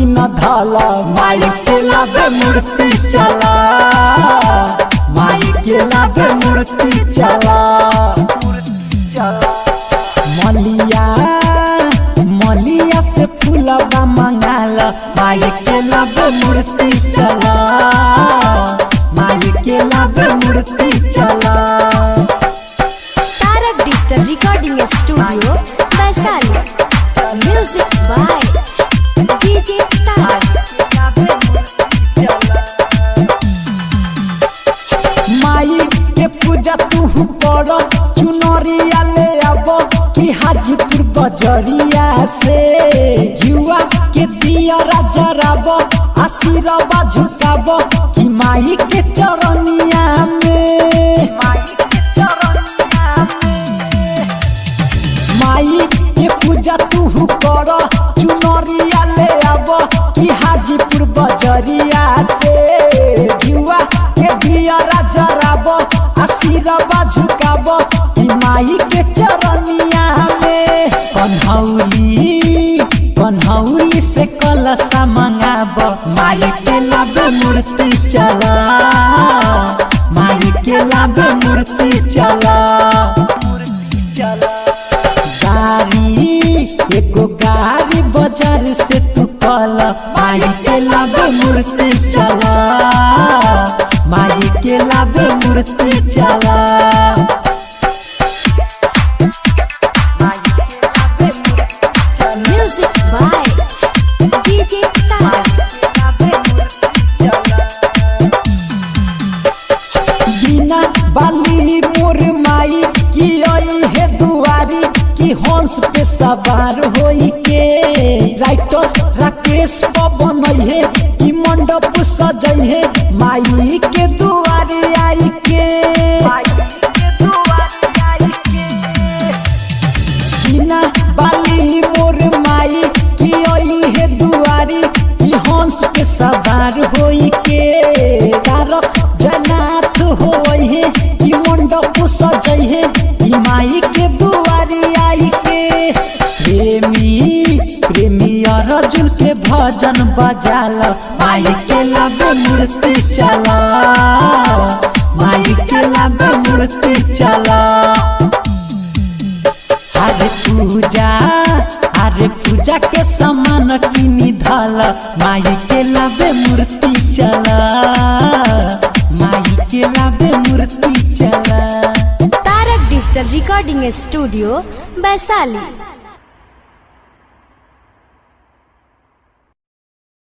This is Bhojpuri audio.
न धला माई के लाबे मूर्ति चला माई के लाबे मूर्ति चला मलिया मलिया से फूलबा मंगाल माई के लाबे मूर्ति चला माई के लाबे मूर्ति चला Tarak digital recording studio Vaishali music by DJ Tarak माई के पूजा तू कर चुनरिया ले अब कि हाजीपुर बजरिया से युवा के दिया जराब आशीर्वाद झुकाब कि माई के चरनिया में माई के पूजा तू कर चुनरिया ले अब कि हाजीपुर बजरिया से युवा के दिया जराब आशीर्वाद झुकाब कि माई के चरनिया में कन्हौली कन्हौली से कलशा मंगाब माई के लाभ मूर्ति चला माई के लाभ मूर्ति चला गाड़ी एगो गाड़ी बाजार से तू कल माई के लाभ मूर्ति चला माई के लाभ मूर्ति चला म्यूजिक बाय डीजे तारक बिना बाली मोर माई की आई है दुआरी की हंस पे सवार होई के राइटर राकेश पवन है की मंडप सजई है माई के दुआरी आई के बिना बाली मोर माई की आई है दुआरी की हंस पे सवार होई के तारक जनाथ होई है की मंडप सजई है की माई के दुआरी आई के प्रेमी प्रेमी अर्जुन के भजन बजाल माई के लब मूर्ति चला माई के लब मूर्ति चला अरे पूजा अरे पूजा के सामान किनी धल माई के लाबे मूर्ति चला माई के लाबे मूर्ति चला Tarak digital recording studio Vaishali